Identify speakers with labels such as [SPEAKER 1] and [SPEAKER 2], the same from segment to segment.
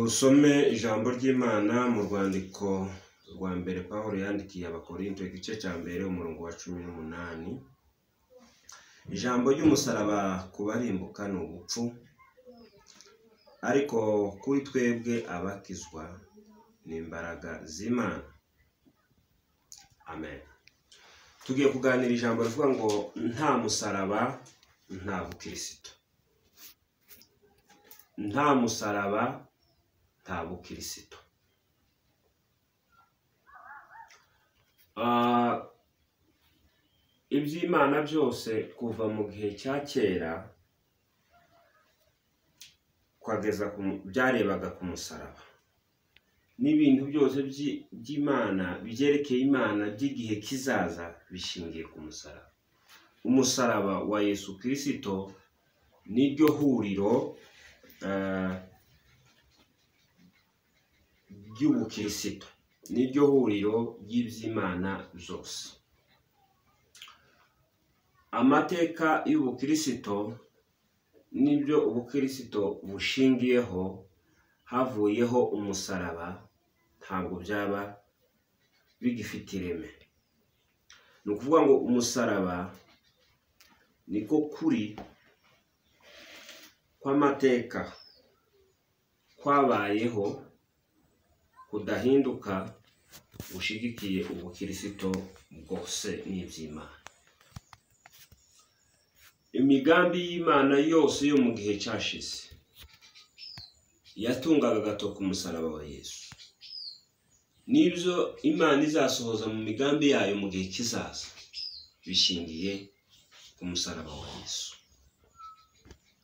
[SPEAKER 1] Usome ijambo ry'Imana mu rwandiko rwa mbere Pawulo yandikiye Abakorinto igice cya mbere umurongo wa cumi n'umunani. Ijambo ry'umusaraba ku barimbuka ni ubupfu, ariko kuri twebwe abakizwa ni imbaraga z'Imana. Amen. Tugiye kuganira ijambo rivuga ngo nta musaraba nta bukirisitu. Nta musaraba nta bukirisitu. Ah, iby'Imana byose kuva mu gihe cya kera kwageza ku mu- byarebaga ku musaraba. N'ibintu byose by'i- by'Imana byerekeye Imana by'igihe kizaza bishingiye ku musaraba. Umusaraba wa Yesu Kristo niryo huriro ah, ry'ubukirisitu. Niryo huriro ry'iby'Imana byose. Amateka y'ubukirisitu n'ibyo ubukirisitu bushingiyeho havuyeho umusaraba ntabwo byaba bigifite ireme. Ni ukuvuga ngo umusaraba niko kuri kw'amateka kwabayeho kudahinduka gushigikiye ubukirisitu bwose n'iby'Imana. Imigambi y'Imana yose yo mu gihe cyashize yatungaga agato ku musaraba wa Yesu. N'ibyo Imana izasohoza mu migambi yayo mu gihe kizaza bishingiye ku musaraba wa Yesu.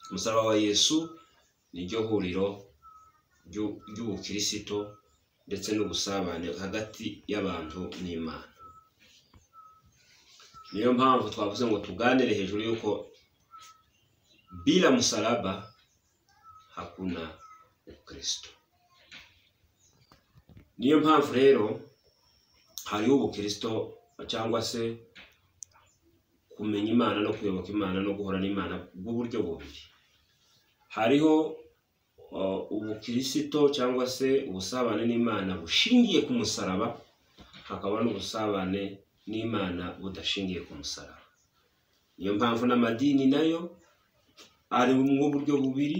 [SPEAKER 1] Umusaraba wa Yesu niryo huriro ry'u- ry'ubukirisitu ndetse n'ubusabane hagati y'abantu n'Imana. Niyo mpamvu twavuze ngo tuganire hejuru y'uko bila msalaba hakuna Ukristo. Niyo mpamvu rero hariho ubukristo cyangwa se kumenya Imana no kuyoboka Imana no guhora n'Imana bw'uburyo bubiri. Hariho uh, ubukristo cyangwa se ubusabane n'Imana bushingiye ku musaraba, hakaba n'ubusabane n'Imana budashingiye ku musaraba. Niyo mpamvu n'amadini nayo ari mu buryo bubiri,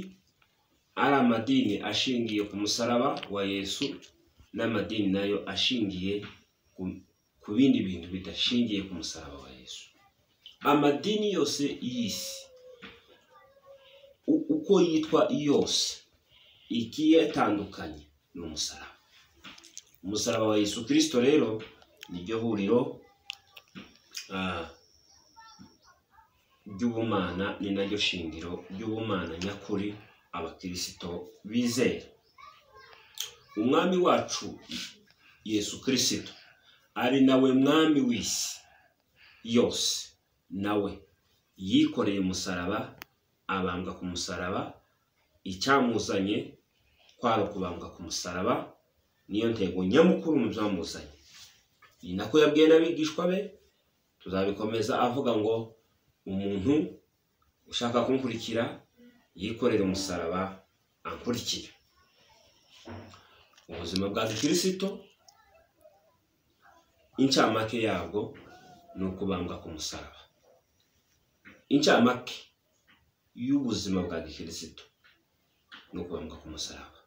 [SPEAKER 1] ari amadini ashingiye ku musaraba wa Yesu n'amadini nayo ashingiye ku, ku bindi bintu bidashingiye ku musaraba wa Yesu. Amadini yose y'isi u- uko yitwa yose ikiyatandukanye ni umusaraba. Umusaraba wa Yesu Kristo rero niryo huriro ah, ry'ubumana ni naryo shingiro ry'ubumana nyakuri abakirisito bizera. Umwami wacu Yesu Kristo ari nawe mwami w'isi yose, nawe yikoreye umusaraba, abambwa ku musaraba, icyamuzanye kwari ukubambwa ku musaraba, niyo ntego nyamukuru mu byamuzanye. Ni nako yabwiye n'abigishwa be, tuzabikomeza avuga ngo umuntu ushaka kunkurikira yikorere umusaraba ankurikire. Ubuzima bwa Kristo incamake yabwo ni ukubambwa ku musaraba. Incamake y'ubuzima bwa Kristo ni ukubambwa ku musaraba.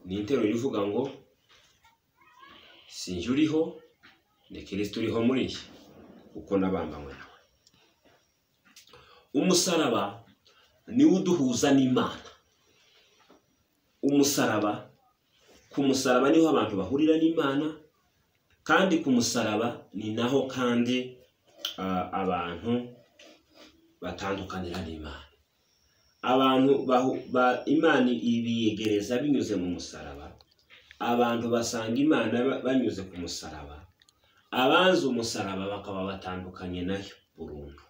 [SPEAKER 1] Ni interuro ivuga ngo si jye uriho ni Kristo uriho muri njye kuko nabambanywe nawe. Umusaraba niwo uduhuza n'Imana. Umusaraba ku musaraba niho abantu bahurira n'Imana kandi ku musaraba ni naho kandi ah, abantu batandukanira n'Imana. Abantu bahu- ba- Imana ibiyegereza binyuze mu musaraba, abantu basanga Imana ba- banyuze ku musaraba, abanze umusaraba bakaba batandukanye nayo burundu.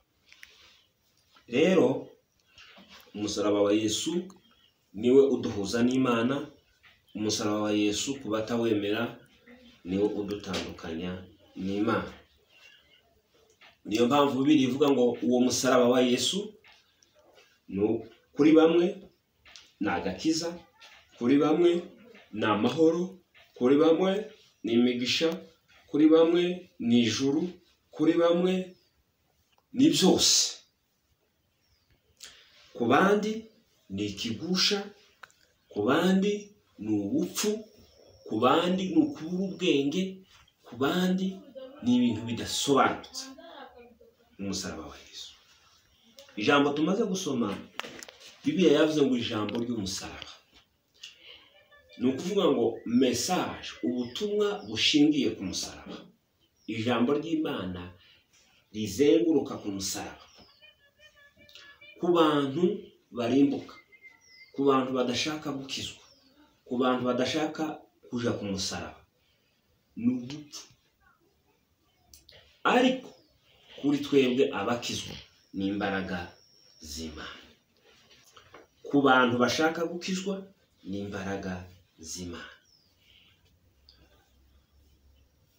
[SPEAKER 1] Rero umusaraba wa Yesu niwe uduhuza n'Imana, umusaraba wa Yesu ku batawemera niwo udutandukanya n'Imana. Niyo mpamvu Bibiliya ivuga ngo uwo musaraba wa Yesu ni u- kuri bamwe ni agakiza, kuri bamwe ni amahoro kuri bamwe ni imigisha kuri bamwe ni ijuru kuri bamwe ni byose ku bandi ni ikigusha ku bandi ni ubupfu ku bandi ni ukubura ubwenge ku bandi ni ibintu bidasobanutse umusaraba wa Yesu ijambo tumaze gusoma bibiliya yavuze ngo ijambo ry'umusaraba ni ukuvuga ngo mesaje ubutumwa bushingiye ku musaraba ijambo ry'imana rizenguruka ku musaraba ku bantu barimbuka ku bantu badashaka gukizwa ku bantu badashaka kujya ku musaraba ni ugupfa ariko kuri twebwe abakizwa ni imbaraga z'imana ku bantu bashaka gukizwa ni imbaraga z'imana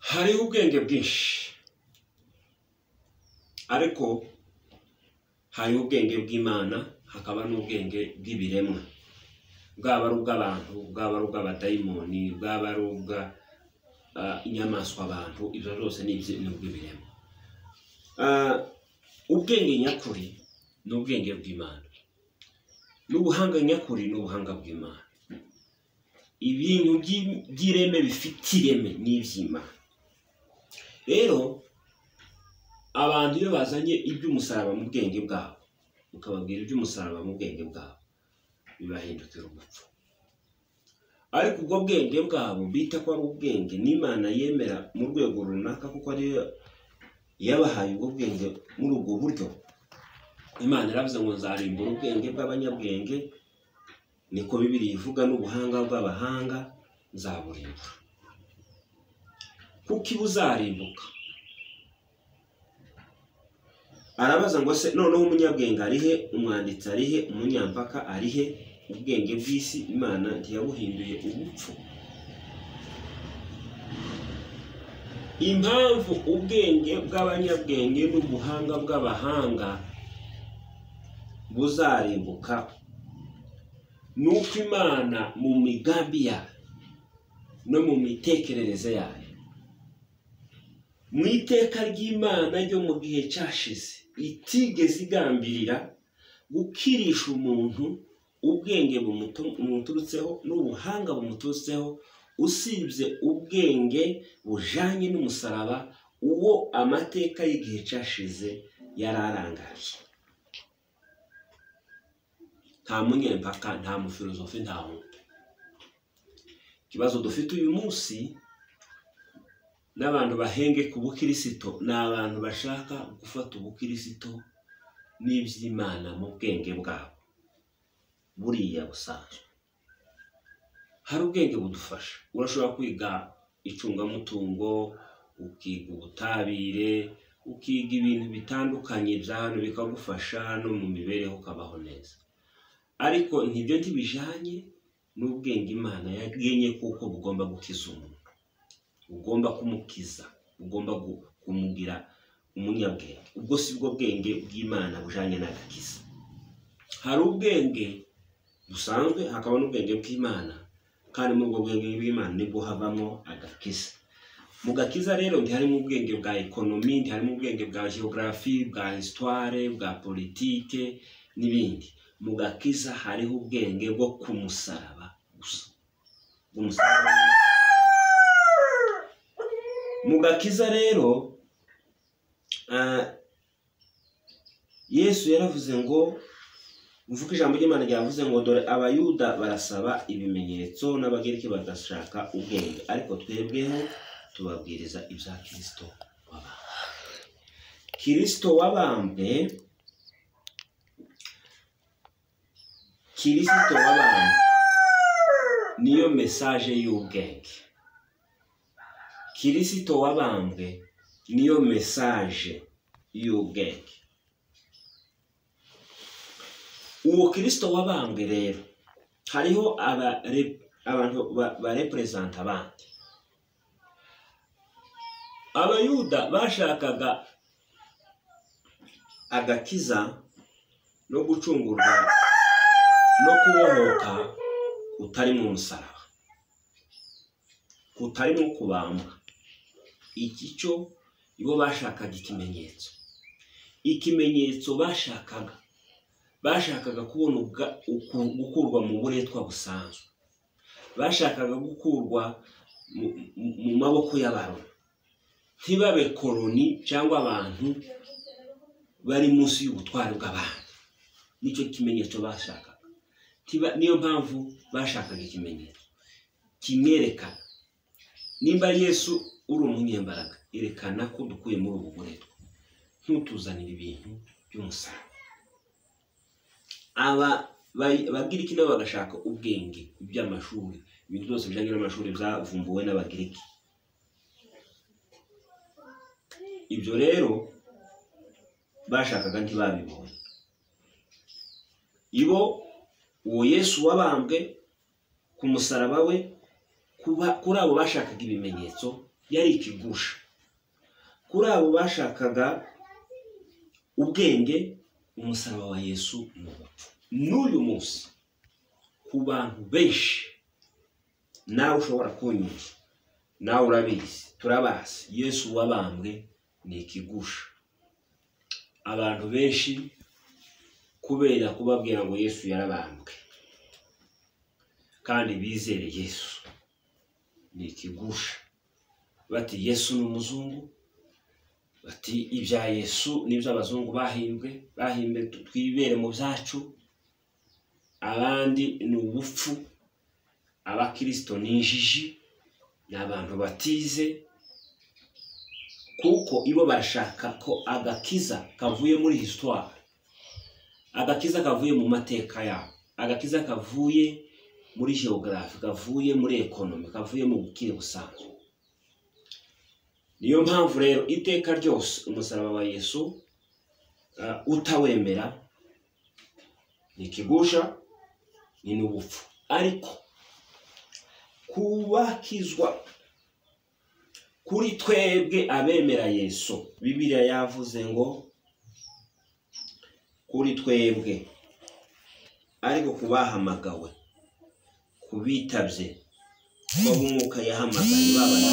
[SPEAKER 1] hariho ubwenge bwinshi ariko hariho ubwenge bw'imana hakaba n'ubwenge bw'ibiremwa bwaba ari ubw'abantu bwaba ari ubw'abadayimoni bwaba ari ubw'inyamaswa abantu ibyo byose ni ibyo- ni ubw'ibiremwa Ah, ubwenge nyakuri ni ubwenge bw'imana n'ubuhanga nyakuri ni ubuhanga bw'imana ibintu by'i- by'ireme bifite ireme ni iby'imana rero abantu iyo bazanye iby'umusaraba mu bwenge bwabo ukababwira iby'umusaraba mu bwenge bwabo bibahindukira ubupfu ariko ubwo bwenge bwabo bita ko ari ubwenge n'imana yemera mu rwego runaka kuko ariyo yabahaye ubwo bwenge muri ubwo buryo imana iravuze ngo nzarimbura ubwenge bw'abanyabwenge niko bibiri ivuga n'ubuhanga bw'abahanga nzaburimbura kuko iba uzarimbuka arabaza ngo se noneho umunyabwenge arihe umwanditsi arihe umunyampaka arihe ubwenge bw'isi imana ntiyabuhinduye ubupfu impamvu ubwenge bw'abanyabwenge n'ubuhanga bw'abahanga buzarimbuka ni uko imana mu migambi yayo no mu mitekerereze yayo mu iteka ry'imana ryo mu gihe cyashize itigeze igambirira gukirisha umuntu ubwenge bumutu- bumuturutseho n'ubuhanga bumuturutseho usibye ubwenge bujanye n'umusaraba uwo amateka y'igihe cyashize yari arangariye nta munyempaka nta mufilozofi nta wundi ikibazo dufite uyu munsi n'abantu bahenge ku bukirisito ni abantu bashaka gufata ubukirisito n'iby'imana mu bwenge bwabo buriya busanzwe hari ubwenge budufasha urashobora kwiga icungamutungo ukiga ubutabire ukiga ibintu bitandukanye bya hano bikagufasha no mu mibereho ukabaho neza ariko ntibyo ntibijanye n'ubwenge imana yagenye kuko bugomba gukiza umuntu ugomba kumukiza ugomba gu- kumugira umunyabwenge ubwo si bwo bwenge bw'imana bujanye n'agakiza hari ubwenge busanzwe hakaba n'ubwenge bw'imana kandi muri ubwo bwenge bw'imana nibwo havamo agakiza mu gakiza rero ntiharimo ubwenge bwa ekonomi ntiharimo ubwenge bwa geogarafi bwa hisitware bwa politike n'ibindi mu gakiza hariho ubwenge bwo ku musaraba gusa bw'umusaraba mu gakiza rero ah, yesu yaravuze ngo mvuga ijambo ry'imana ryavuze ngo dore abayuda barasaba ibimenyetso n'abagereki bagashaka ubwenge ariko twebweho tubabwiriza ibya kirisito wabambwe kirisito wabambwe kirisito wabambwe niyo mesaje y'ubwenge kirisito wabambwe niyo mesaje y'ubwenge uwo kirisito wabambwe rero hariho abare- abantu ba- bareperezanta bandi abayuda bashakaga agakiza no gucungurwa no kubohoka kutari mu musaraba kutarimo kubambwa iki cyo bo bashakaga ikimenyetso ikimenyetso bashakaga bashakaga kubona ubwa- uku- gukurwa mu buretwa busanzwe bashakaga gukurwa mu- mu- mu maboko y'abaroma ntibabe koroni cyangwa abantu bari munsi y'ubutware bw'abandi nicyo kimenyetso bashakaga Ntiba- niyo mpamvu bashakaga ikimenyetso kimwerekana nimba yesu uri umunyembaraga yerekana ko dukuye muri ubu buretwa ntutuzanire ibintu by'umusaraba aba ba- abagiriki nabo bagashaka ubwenge iby'amashuri ibintu byose bijyanye n'amashuri byavumbuwe n'abagiriki ibyo rero bashakaga ntibabibonye ibo uwo yesu wabambwe ku musaraba we kuba- kuri abo bashakaga ibimenyetso yari ikigusha kuri abo bashakaga ubwenge umusaraba wa yesu ni urupfu n'uyu munsi ku bantu benshi nawe ushobora kunyura nawe urabizi turabazi yesu wabambwe ni ikigusha abantu benshi kubera kubabwira ngo yesu yarabambwe kandi bizere yesu ni ikigusha bati yesu ni umuzungu bati ibya yesu n'ibyo abazungu bahimbwe bahimbe twibere mu byacu abandi ni ubupfu abakirisito ni injiji ni abantu batize kuko ibo barashaka ko agakiza kavuye muri hisitwari agakiza kavuye mu mateka yabo agakiza kavuye muri geogarafi kavuye muri ekonomi kavuye mu bukire busanzwe niyo mpamvu rero iteka ryose umusaraba wa yesu eh, utawemera ni ikigusha ni n'ubupfu ariko kubakizwa kuri twebwe abemera yesu bibiliya yavuze ngo kuri twebwe ariko ku bahamagawe ku bitabye b'umwuka yahamagaye babana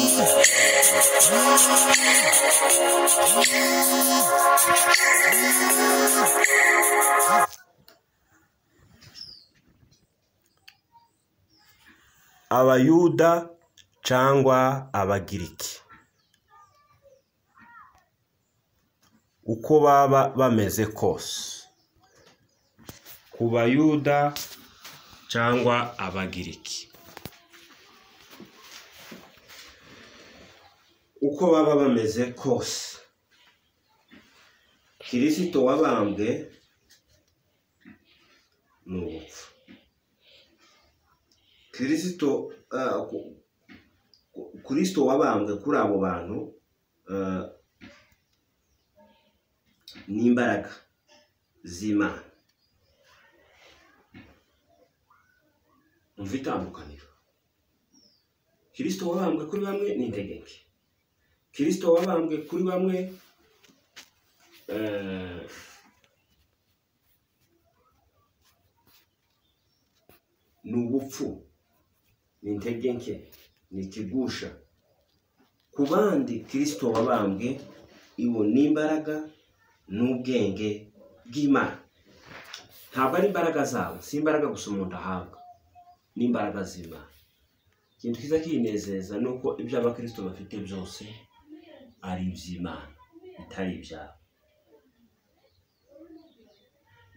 [SPEAKER 2] abayuda cyangwa abagiriki uko baba bameze kose ku bayuda cyangwa abagiriki
[SPEAKER 1] uko baba bameze kose kirisito wabambwe ni ubupfu kirisito ah, ku- ku- kirisito wabambwe kuri abo bantu ah, ni imbaraga z'imana umva itandukaniro kirisito wabambwe kuri bamwe ni integeke kirisito wabambwe kuri bamwe eh, ni ubupfu ni intege nke ni ikigusha ku bandi kirisito wabambwe ibo ni imbaraga n'ubwenge bw'imana ntabwo ari imbaraga zabo si imbaraga gusa umuntu ahabwa ni imbaraga z'imana ikintu cyiza kinezeza ni uko ibyo abakirisito bafite byose ari iby'imana bitari ibyabo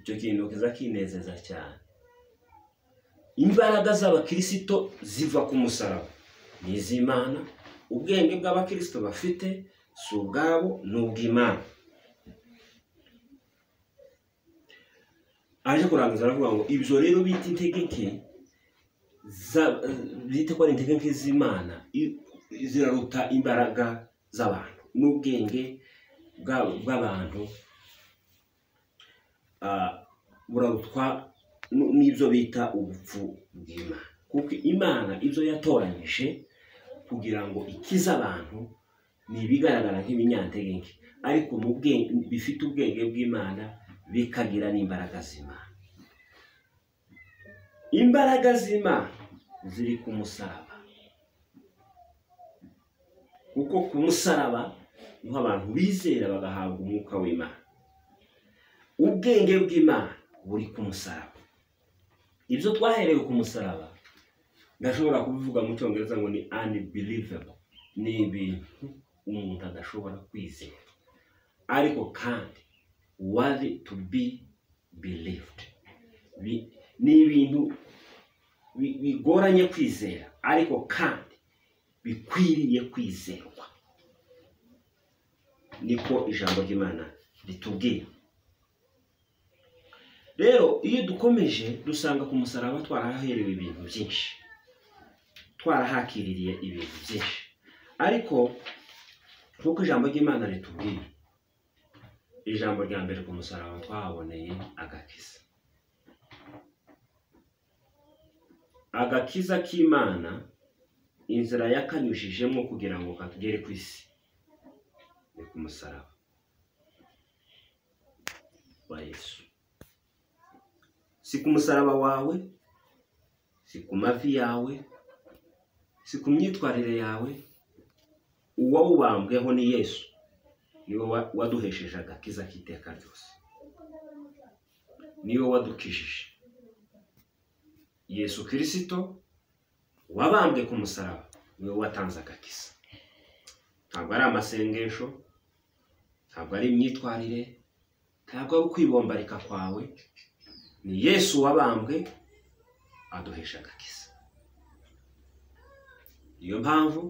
[SPEAKER 1] icyo kintu kiza kinezeza cyane imbaraga z'abakirisito ziva ku musaraba ni iz'imana ubwenge bw'abakirisito bafite si ubwabo ni ubw'imana aje kurangiza aravuga ngo ibyo rero bita integeke za- bita ko ari integeke z'imana i- ziraruta imbaraga z'abantu n'ubwenge bwa- bw'abantu ah, burarutwa n- n'ibyo bita ubupfu bw'imana kuko imana ibyo yatoranyije kugira ngo ikize abantu ni ibigaragara nk'ibinyantegenke ariko mu bwenge bifite ubwenge bw'imana bikagira n'imbaraga z'imana imbaraga z'imana ziri ku musaraba kuko ku musaraba niho abantu bizera bagahabwa umwuka w'imana ubwenge bw'imana buri ku musaraba ibyo twaherewe ku musaraba ndashobora kubivuga mu cyongereza ngo ni unbelievable ni ibintu umuntu adashobora kwizera ariko kandi wari to be believed Bi- ni ibintu bi- bigoranye kwizera ariko kandi bikwiriye kwizerwa niko ijambo ry'imana ritubwira rero iyo dukomeje dusanga ku musaraba twarahaherewe ibintu byinshi twarahakiririye ibintu byinshi ariko nk'uko ijambo ry'imana ritubwira ijambo rya mbere ku musaraba twahaboneye agakiza agakiza k'imana inzira yakanyujijemo kugira ngo katugere ku isi ni ku musaraba wa yesu si ku musaraba wawe si ku mavi yawe si ku myitwarire yawe uwawubambweho ni yesu niwe wa- waduhesheje agakiza k'iteka ryose niwe wadukijije yesu kirisito wabambwe ku musaraba niwe watanze agakiza ntabwo ari amasengesho ntabwo ari imyitwarire ntabwo ari ukwibombarika kwawe ni yesu wabambwe aduhesha agakiza niyo mpamvu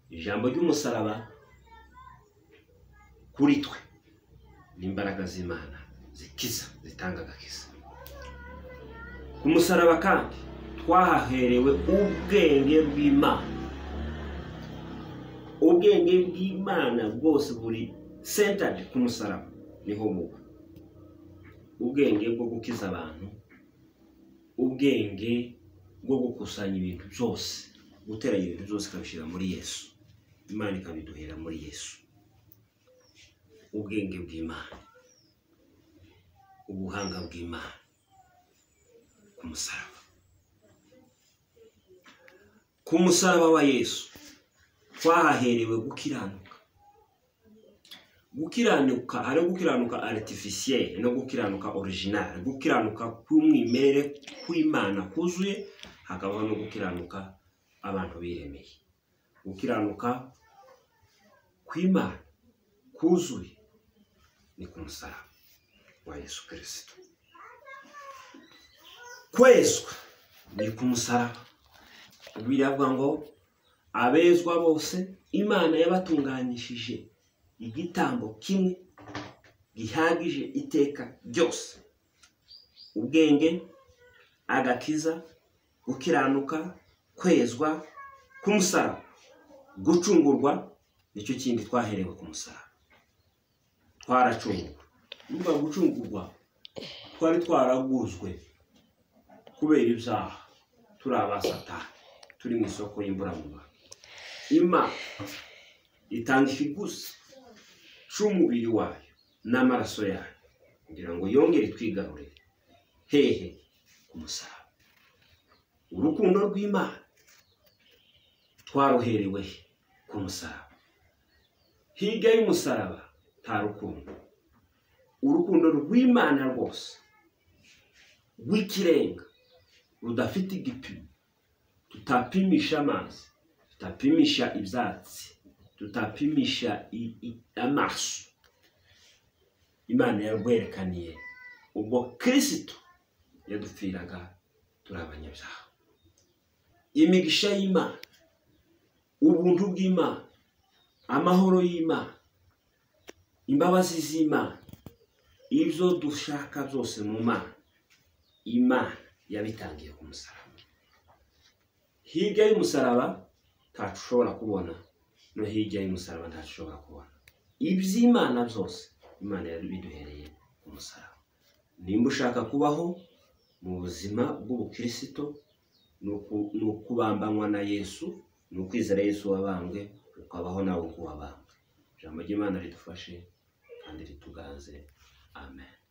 [SPEAKER 1] ijambo ry'umusaraba kuri twe ni imbaraga z'imana zikiza zitanga agakiza ku musaraba kandi twahaherewe ubwenge bw'imana ubwenge bw'imana bwose buri centered ku musaraba niho buba ubwenge bwo gukiza abantu ubwenge bwo gukusanya ibintu byose guteranya ibintu byose ikabishyira muri yesu imana ikabiduhera muri yesu ubwenge bw'imana ubuhanga bw'imana ku musaraba ku musaraba wa yesu twahaherewe gukiranuka gukiranuka ari gukiranuka aritifisiyeri no gukiranuka orijinari gukiranuka k'umwimerere kw'imana kuzuye hakabaho no gukiranuka abantu biremeye gukiranuka kw'imana kuzuye ni ku musaraba wa yesu kirisito kwezwa ni ku musaraba biravuga ngo abezwa bose imana yabatunganyishije igitambo kimwe gihagije iteka ryose ubwenge agakiza gukiranuka kwezwa ku musaraba gucungurwa nicyo kindi twaherewe ku musaraba twaracungurwa nukuvuga gucungurwa twari twaraguzwe kubera ibyaha turi abasatani turi mu isoko y'imburamubiri imana itanga ikiguzi cy'umubiri wayo n'amaraso yayo kugira ngo yongere twigarurire hehe ku musaraba urukundo rw'imana twaruherewe he? ku musaraba hirya y'umusaraba nta rukundo urukundo rw'imana rwose rw'ikirenga rudafite igipimo tutapimisha amazi tutapimisha ibyatsi tutapimisha i- i- amaso imana yarwerekaniye ubwo kirisito yadupfiraga turi abanyabyaha imigisha y'imana ubuntu bw'imana amahoro y'imana imbabazi z'imana ibyo dushaka byose mu mana imana yabitangiye ku musaraba hirya y'umusaraba ntacu ushobora kubona no hirya y'umusaraba ntacu ushobora kubona iby'imana byose imana yabiduhereye ku musaraba nimba ushaka kubaho mu buzima bw'ubukirisito ni uku- ni ukubambanywa na yesu ni ukwizera yesu wabambwe ukabaho nawe uko wabambwe ijambo ry'imana ridufashe kandi rituganze amen